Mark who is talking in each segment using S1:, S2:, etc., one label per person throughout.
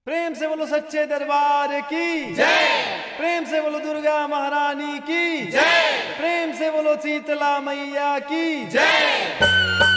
S1: प्रेम से बोलो सच्चे दरबार की जय प्रेम से बोलो दुर्गा महारानी की जय प्रेम से बोलो शीतला मैया की जय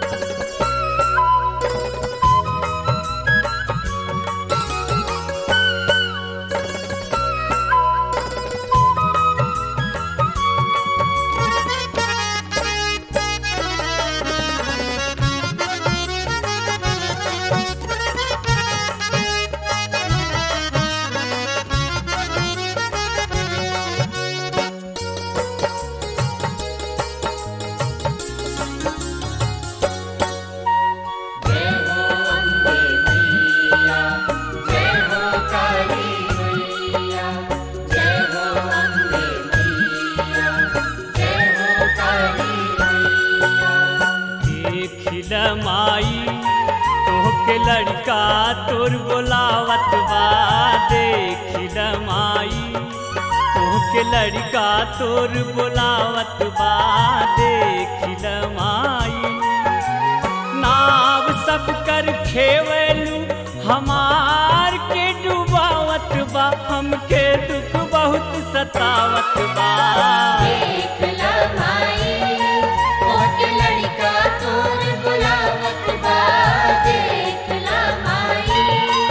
S2: देखिल माई तोहके लड़का तोर बोलावत बा देखिल माई तोहके लड़का तोर बोलावत बा देखिल माई नाव सब कर खेवलू हमार के डुबावत बा हमके दुख बहुत सतावत बा
S3: देखला माई मोट लड़का तोर बुलावत बा देखला माई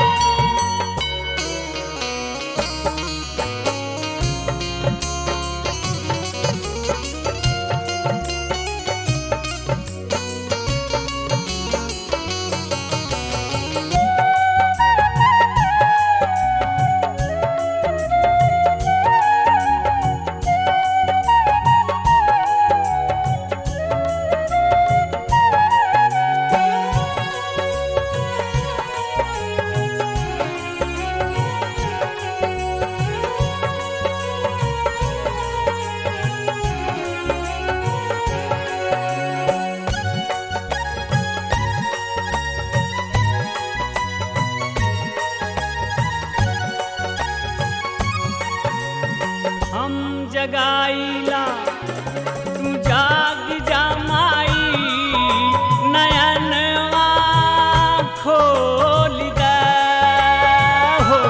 S2: हम जगाईला तू जाग जा माई नयनवा खोल दे हो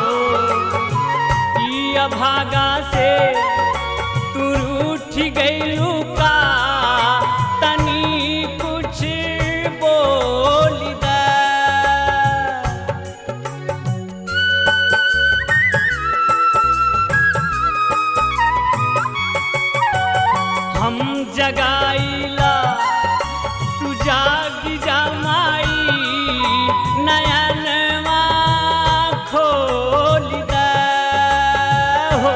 S2: ई अभागा से तू रूठ गईलू का तनी कुछ बोल दे हम जगाईला तू जागी जा माई नयनवा खोल दे हो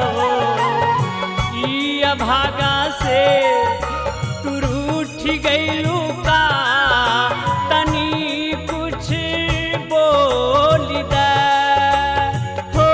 S2: ई अभागा से तू रूठ गईलू का तनी कुछ बोल दे हो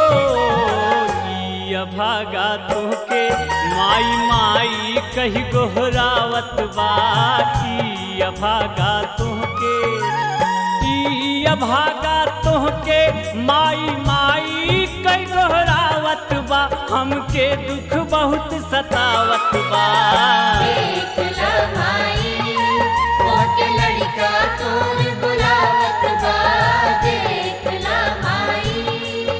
S2: ई अभागा तोहके माई माई कही गोहरावत बा ई अभागा तोहके ई अभागा तोहके माई माई कई गोहरावत बा हमके दुख बहुत सतावत बा
S3: देखला माई मोट लड़का तोर बुलावत बा देखला माई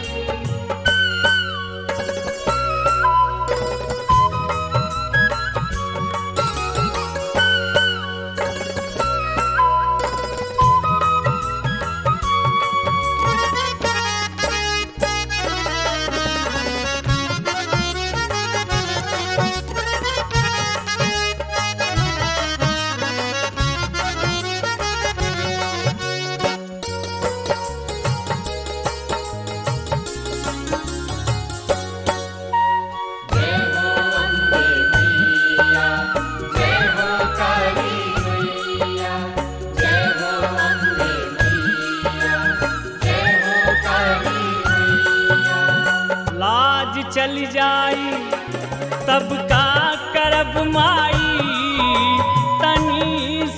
S2: लाज चल जाई तब का करब माई तनी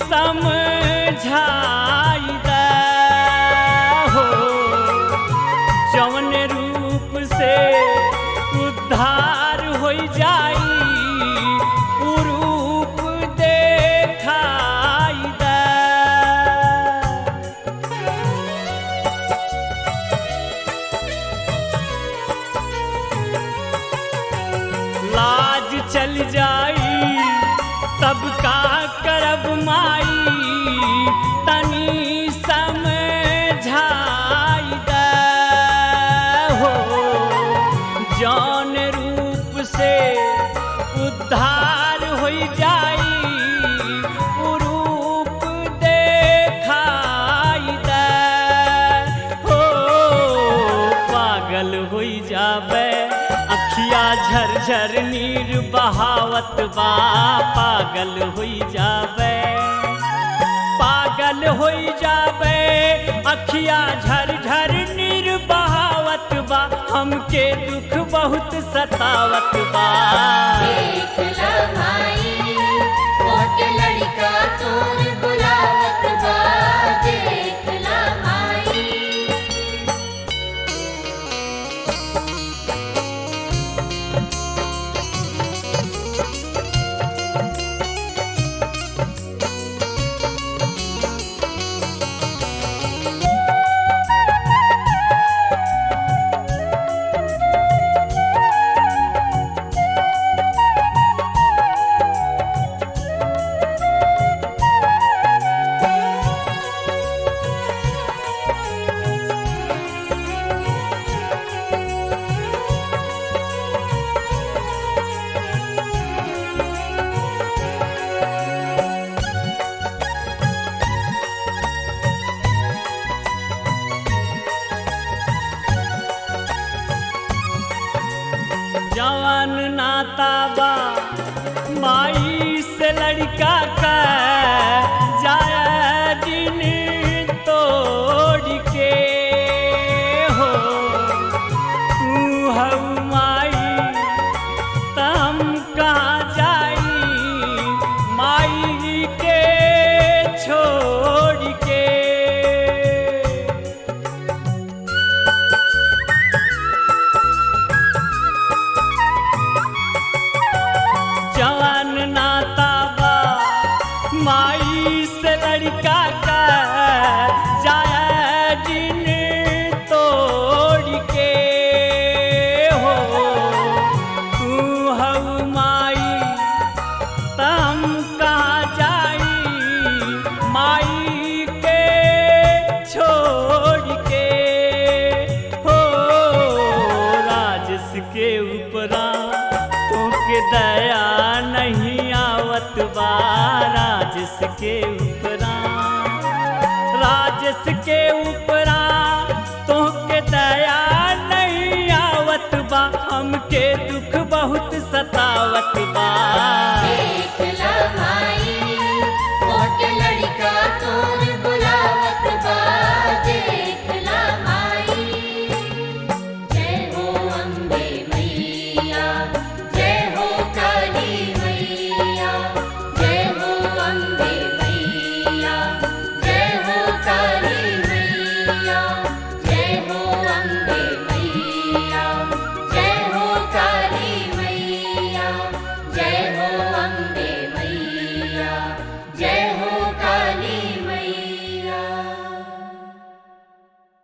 S2: समझाई दे हो जवन रूप से उद्धार हो जाई उ रूप देखाई दे चल जाई तब का करब माई तनी समझाई दे हो जौन रूप से उद्धार हो जाई उ रूप देखाई दे हो पागल हो जाबे अखिया झरझर नीर बहावत बा पागल हो जाबे पागल हो जाबे अखिया झरझर नीर बहावत बा हमके दुख बहुत सतावत बा
S3: देख लमाई मोट लड़का तोर बुलावत बा देख लमाई
S2: जवान नाता बा माई से लड़का का जाया दिन तोड़ के हो तू हऊ माई तम कहाँ जाई माई के छोड़ के जवान नाता बा माई से लड़का का जाया दिन तोड़ के हो तू हऊ माई तम कहाँ जाई माई के छोड़ के हो राजस के ऊपरा तोके दया नहीं आवत बा राजस के